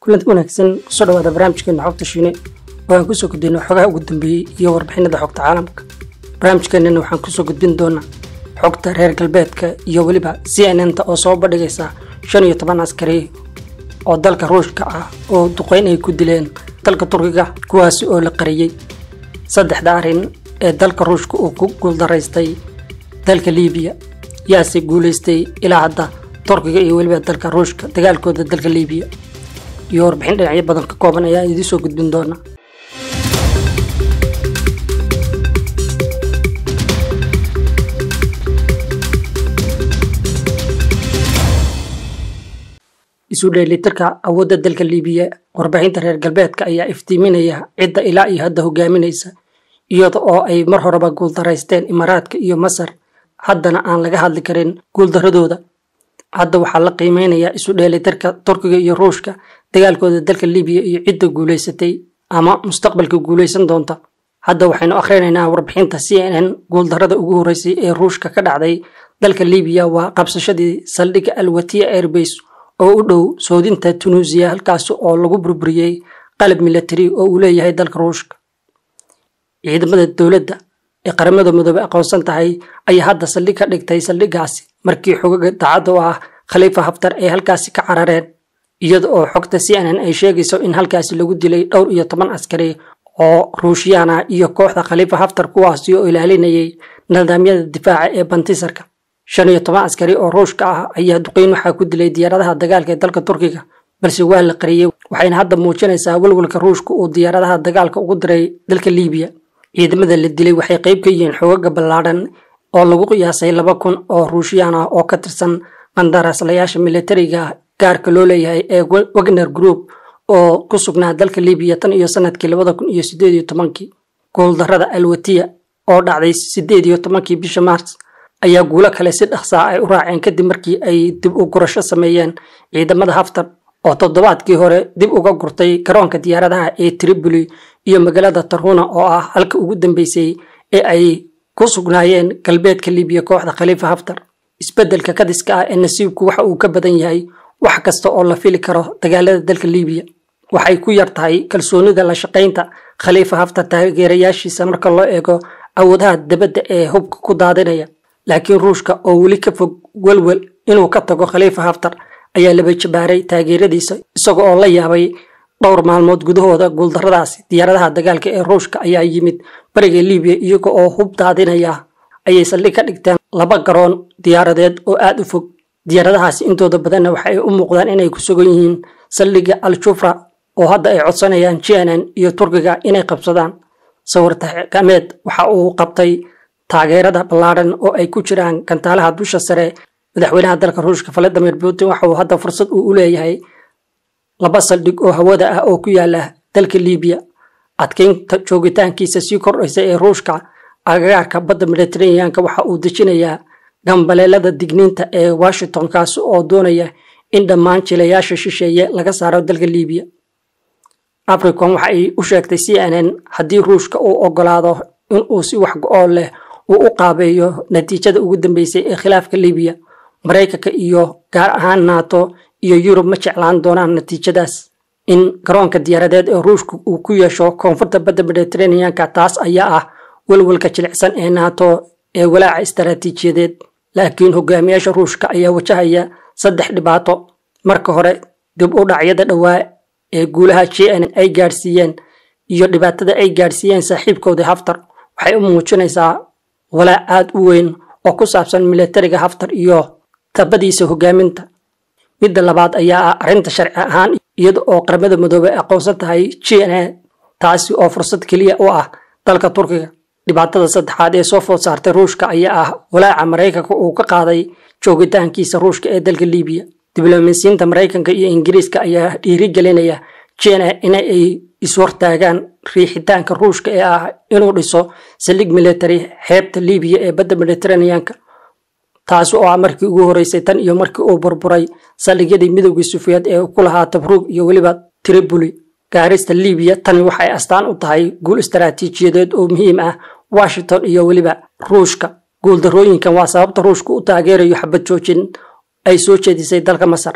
kulanti wanaagsan kusoo dhawaada barnaamijkeena xogta shiine oo aan kusoo gudbino xogaha ugu dambeeyey iyo warbixinada xogta caalamka barnaamijkeenana waxaan kusoo gudbin doonaa xogta reer galbeedka iyo weliba c n n ta oo soo bandhigaysa shan iyo toban askari oo dalka ruushka ah oo duqeyn ay ku dileen dalka turkiga kuwaasi oo la qariyey saddexda arrin ee dalka ruushka uu ku guuldaraystay dalka liibiya yaase guulaystay ilaa hadda turkiga iyo weliba dalka ruushka dagaalkooda dalka liibiya iyo warbixin dhinacyo badan ka kooban ayaa idiin soo gudbin doona isu dheelitirka awoodda dalka liibiya warbixinta reer galbeedka ayaa iftiiminaya cidda ilaa iyo hadda hogaaminaysa iyada oo ay mar horeba guuldaraysteen imaaraadka iyo masar haddana aan laga hadli karin guuldaradooda hadda waxaa la qiimeynayaa isu dheelitirka turkiga iyo ruushka dagaalkooda dalka liibiya iyo cidda guulaysatay ama mustaqbalka guulaysan doonta hadda waxaynu akhrinaynaa warbixinta c n n guuldarada ugu horreysay ee ruushka ka dhacday dalka liibiya waa qabsashadii saldhigga alwatiya airbase oo u dhow soodinta tunuusiya halkaasi oo lagu burburiyey qalab milatari oo uu leeyahay dalka ruushka ciidamada dowladda ee qaramada midoobey aqoonsan tahay ayaa hadda saldhig ka dhigtay saldhiggaasi markii xogaga daacadda u ah khaliifa haftar ay halkaasi ka carareen iyada oo xogta c n n ay sheegayso in halkaasi lagu dilay dhowr iyo toban askari oo ruushiyaan ah iyo kooxda khaliifa haftar kuwaasi oo ilaalinayay nidaamyada difaaca ee bantisarka shan iyo toban askari oo ruushka ah ayaa duqeyn waxaa ku dilay diyaaradaha dagaalka ee dalka turkiga balse waa la qariyey waxayna hadda muujinaysaa walwalka ruushka uu diyaaradaha dagaalka ugu diray dalka liibiya ciidamada la dilay waxay qayb ka yihiin xogaga ballaadhan oo lagu qiyaasay laba kun oo ruushiyaan ah oo ka tirsan qandaraaslayaasha militariga gaarka loo leeyahay ee wagner group oo ku sugnaa dalka liibiya tan iyo sanadkii labada kun iyo sideed iyo tobankii guuldarada alwatiya oo dhacday sideed iyo tobankii bisha maars ayaa guulo kale si dhaqsaa ay u raaceen kadib markii ay dib u gurasho sameeyeen ciidamada haftar oo toddobaadkii hore dib uga gurtay garoonka diyaaradaha ee tripoli iyo magaalada tarhuna oo ah halka ugu dambeysay ee ay ku sugnaayeen galbeedka liibiya kooxda khaliifa haftar isbeddelka kadiska ah ee nasiibku waxa uu ka badan yahay wax kasta oo la fili karo dagaalada dalka liibiya waxay ku yar tahay kalsoonida la shaqaynta khaliifa haftar taageerayaashiisa marka loo eego awoodaha dabadda ee hubka ku daadinaya laakiin ruushka oo weli ka fog welwel inuu ka tago khaliifa haftar ayaa laba jabaaray taageeradiisa isaga oo la yaabay dhowr maalmood gudahooda guuldaradaasi diyaaradaha dagaalka ee ruushka ayaa yimid bariga liibiya iyaga oo hub daadinaya ayay saldhig ka dhigteen laba garoon diyaaradeed oo aada u fog diyaaradahaasi intooda badanna waxa ay u muuqdaan inay ku sugan yihiin saldhigga al jufra oo hadda ay codsanayaan jnn iyo turkiga inay qabsadaan sawirtakameed waxa uu qabtay taageerada ballaadhan oo ay ku jiraan gantaalaha dusha sare madaxweynaha dalka ruushka valadimir putin waxa uu hadda fursad uu u leeyahay laba saldhig oo hawada ah oo ku yaala dalka liibiya adkeynta joogitaankiisa sii kordhaysa ee ruushka agagaarka badda mediteraneanka waxa uu dejinayaa gambaleelada digniinta ee washington kaasi oo doonaya in dhammaan jilayaasha shisheeye laga saaro dalka liibiya africom waxa ay u sheegtay c n n haddii ruushka uu ogolaado inuu si wax go-oo leh uu u qaabeeyo natiijada ugu dambeysay ee khilaafka liibiya maraykanka iyo gaar ahaan nato iyo yurub ma jeclaan doonaan natiijadaas in garoonka diyaaradeed ee ruushka uu ku yeesho koonfurta badda mediteraneanka taas ayaa ah welwalka jilicsan ee nato ee walaaca istaraatiijiyadeed laakiin hogaamiyaasha ruushka ayaa wajahaya saddex dhibaato marka hore dib u dhacyada dhowaa ee guulaha j n ay gaadhsiiyeen iyo dhibaatada ay gaadhsiiyeen saaxiibkooda haftar waxay u muujinaysaa walaac aada u weyn oo ku saabsan milatariga haftar iyo tabadiisa hogaaminta midda labaad ayaa ah arrinta sharci ahaan iyada oo qaramada midoobey aqoonsan tahay j n a taasi oo fursad keliya u ah dalka turkiga dhibaatada saddexaad ee soo food saartay ruushka ayaa ah walaaca maraykanka uu ka qaaday joogitaankiisa ruushka ee dalka liibiya diblomaasiyiinta maraykanka iyo ingiriiska ayaa dhiirigelinaya jena ina ay ishortaagaan riixitaanka ruushka ee ah inuu dhiso saldhig military xeebta liibiya ee badda mediteraneanka taasi oo ah markii ugu horeysay tan iyo markii uu burburay saldhigyadii midowgii sufiyaed ee ku lahaa tabruug iyo weliba tripoli gaarista liibiya tani waxay astaan u tahay guul istaraatiijiyadeed oo muhiim ah washington iyo weliba ruushka guuldarooyinkan waa sababta ruushka u taageerayo xabad joojin ay soo jeedisay dalka masar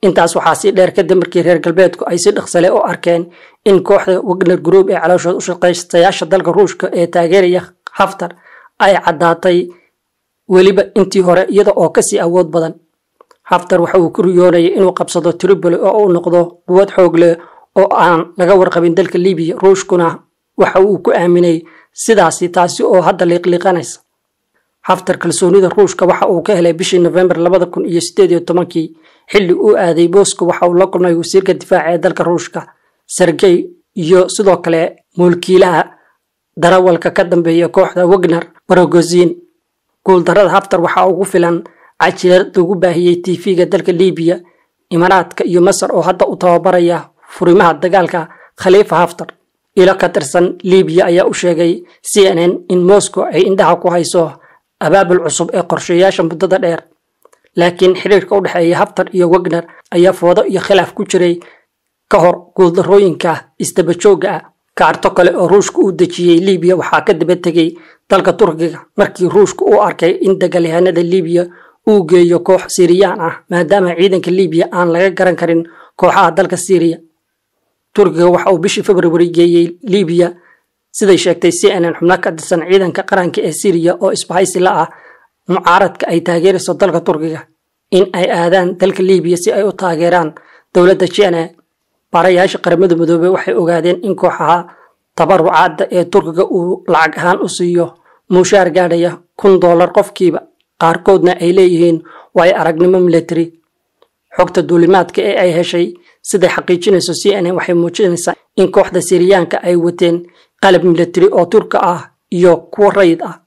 intaas waxaa sii dheer kadib markii reer galbeedku ay si dhaqsale u arkeen in kooxda wagner group ee calooshood u shaqaystayaasha dalka ruushka ee taageeraya haftar ay caddaatay weliba intii hore iyada oo kasii awood badan haftar waxa uu ku riyoonayay inuu qabsado tripoli oo uu noqdo quwad xoog leh oo aan laga warqabin dalka libiya ruushkuna waxa uu ku aaminay sidaasi taasi oo hadda liiqliiqanaysa haftar kalsoonida ruushka waxa uu ka helay bishii nofembar labada kun iyo sideed iyo tobankii xilli uu aaday bosco waxa uu la kulmay wasiirka difaaca ee dalka ruushka sergey iyo sidoo kale mulkiilaha darawalka ka dambeeya kooxda wagner barogozin guuldarada haftar waxaa ugu filan cajilad lagu baahiyey tv-ga dalka libiya imaaraadka iyo masar oo hadda u tababaraya furimaha dagaalka khaliifa haftar ilo ka tirsan libiya ayaa u sheegay c n n in moscow ay indhaha ku hayso abaabul cusub ee qorshayaasha muddada dheer laakiin xiriirka u dhexeeya haftar iyo wagner ayaa foodo iyo khilaaf ku jiray ka hor guuldarooyinka isdabajooga ah kaarto kale oo ruushka uu dejiyey libiya waxaa ka daba tegey dalka turkiga markii ruushka uu arkay in dagaalyahanada libiya uu geeyo koox siiriyaan ah maadaama ciidanka libiya aan laga garan karin kooxaha dalka siiriya turkiga waxa uu bishii februari geeyey libiya siday sheegtay c n n xubno ka tirsan ciidanka qaranka ee syriya oo isbahaysi la ah mucaaradka ay taageerayso dalka turkiga in ay aadaan dalka libiya si ay u taageeraan dowladda jene baarayaasha qaramada midoobey waxay ogaadeen in kooxaha tabarucaadda ee turkiga uu lacag ahaan u siiyo muushaar gaadhaya kun dollar qofkiiba qaarkoodna ay leeyihiin waayo aragnimo military xogta duulimaadka ee ay heshay siday xaqiijinayso c n n waxay muujinaysaa in kooxda siriyaanka ay wateen qalab military oo turka ah iyo kuwo rayid ah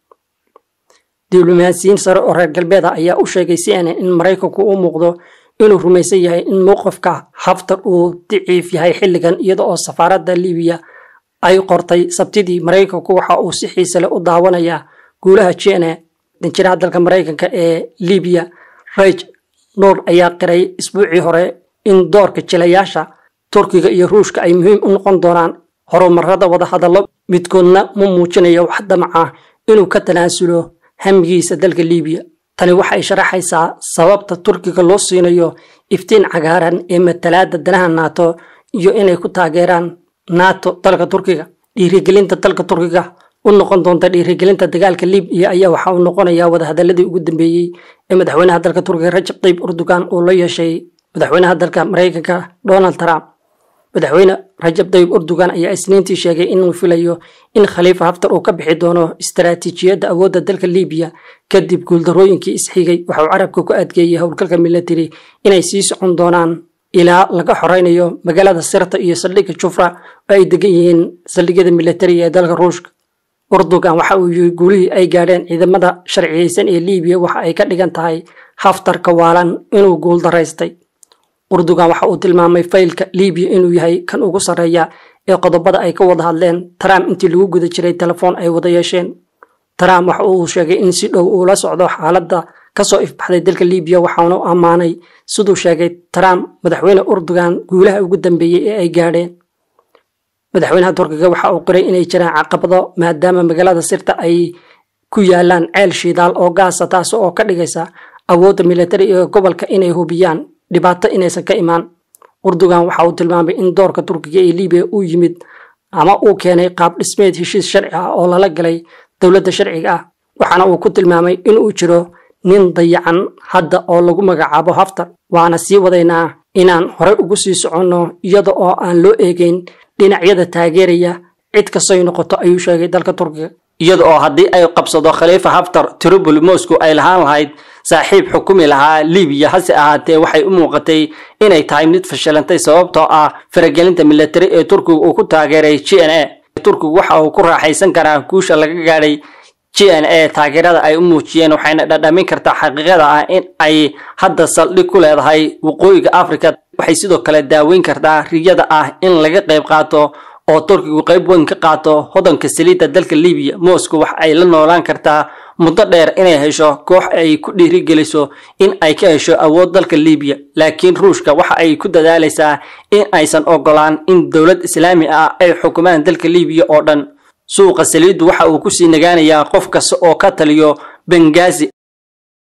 diblomaasiyiin sare oo reer galbeed ah ayaa u sheegay c n n in maraykanku u muuqdo inuu rumaysan yahay in mowqifka haftar uu daciif yahay xilligan iyada oo safaaradda libiya ay qortay sabtidii maraykanku waxa uu si xiise leh u daawanayaa guulaha jene danjiraha dalka maraykanka ee libiya raj noor ayaa qiray isbuucii hore in doorka jilayaasha turkiga iyo ruushka ay muhiim u noqon doonaan horumarada wadahadallo midkoodna ma muujinayo wax damaca inuu ka tanaasulo hamigiisa dalka libiya tani waxay sharaxaysaa sababta turkiga loo siinayo iftiin cagaaran ee matalaada danaha nato iyo inay ku taageeraan nato dalka turkiga dhiirigelinta dalka turkiga u noqon doonta dhiirigelinta dagaalka libiya ayaa waxa uu noqonayaa wadahadaladii ugu dambeeyey ee madaxweynaha dalka turkiga rajab tayyib erdogan uu la yeeshay madaxweynaha dalka maraykanka donald trump madaxweyne rajab tayyib erdogan ayaa isniintii sheegay inuu filayo in khaliifa haftar uu ka bixi doono istaraatiijiyadda awoodda dalka libiya kadib guuldarooyinkii isxigay waxauu carabka ku adkeeyey howlgalka military inay sii socon doonaan ilaa laga xoreynayo magaalada sirta iyo saldhigga jufra oo ay degan yihiin saldhigyada militariga ee dalka ruushka erdogan waxa uu yiri guulihii ay gaadheen ciidamada sharciyeysan ee libiya waxa ay ka dhigan tahay haftarka waalan inuu guuldaraystay erdogan waxa uu tilmaamay faylka libiya inuu yahay kan ugu sarreeya ee qodobada ay ka wada hadleen trump intii lagu guda jiray telefoon ay wada yeesheen trump waxa uu sheegay in si dhow uu la socdo xaaladda kasoo ifbaxday dalka libiya waxaana u ammaanay siduu sheegay trump madaxweyne erdogan guulaha ugu dambeeyey ee ay gaadheen madaxweynaha turkiga waxa uu qiray inay jiraan caqabado maadaama magaalada sirta ay ku yaalaan ceel shidaal oo gaasa taas oo ka dhigaysa awoodda militari ee gobolka inay hubiyaan dhibaato inaysan ka imaan erdogan waxa uu tilmaamay in doorka turkiga ee libiya uu yimid ama uu keenay qaab dhismeed heshiis sharci ah oo lala galay dowladda sharciga ah waxaana uu ku tilmaamay inuu jiro nin dayacan hadda oo lagu magacaabo haftar waana sii wadaynaa inaan horey ugu sii soconno iyada oo aan loo eegeyn dhinacyada taageeraya cid kastoy noqoto ayuu sheegay dalka turkiga iyada oo haddii ay qabsado khaliifa haftar tripoli moscow ay lahaan lahayd saaxiib xukumi lahaa libiya hase ahaatee waxay u muuqatay inay tahay mid fashilantay sababtoo ah faragelinta militari ee turkiga uu ku taageeray g n a turkigu waxa uu ku raaxaysan karaa guusha laga gaadhay g n a taageerada ay u muujiyeen waxayna dhadhamin kartaa xaqiiqada ah in ay hadda saldhig ku leedahay waqooyiga africa waxay sidoo kale daaweyn kartaa riyada ah in laga qayb qaato oo turkigu qayb weyn ka qaato hodanka saliidda dalka libiya moscow wax ay la noolaan kartaa muddo dheer inay hesho koox ay ku dhiirigeliso in ay ka hesho awood dalka libiya laakiin ruushka waxa ay ku dadaalaysaa in aysan ogolaan in dowlad islaami ah ay xukumaan dalka libiya oo dhan suuqa saliiddu waxa uu kusii nagaanayaa qof kasta oo ka taliyo bengazi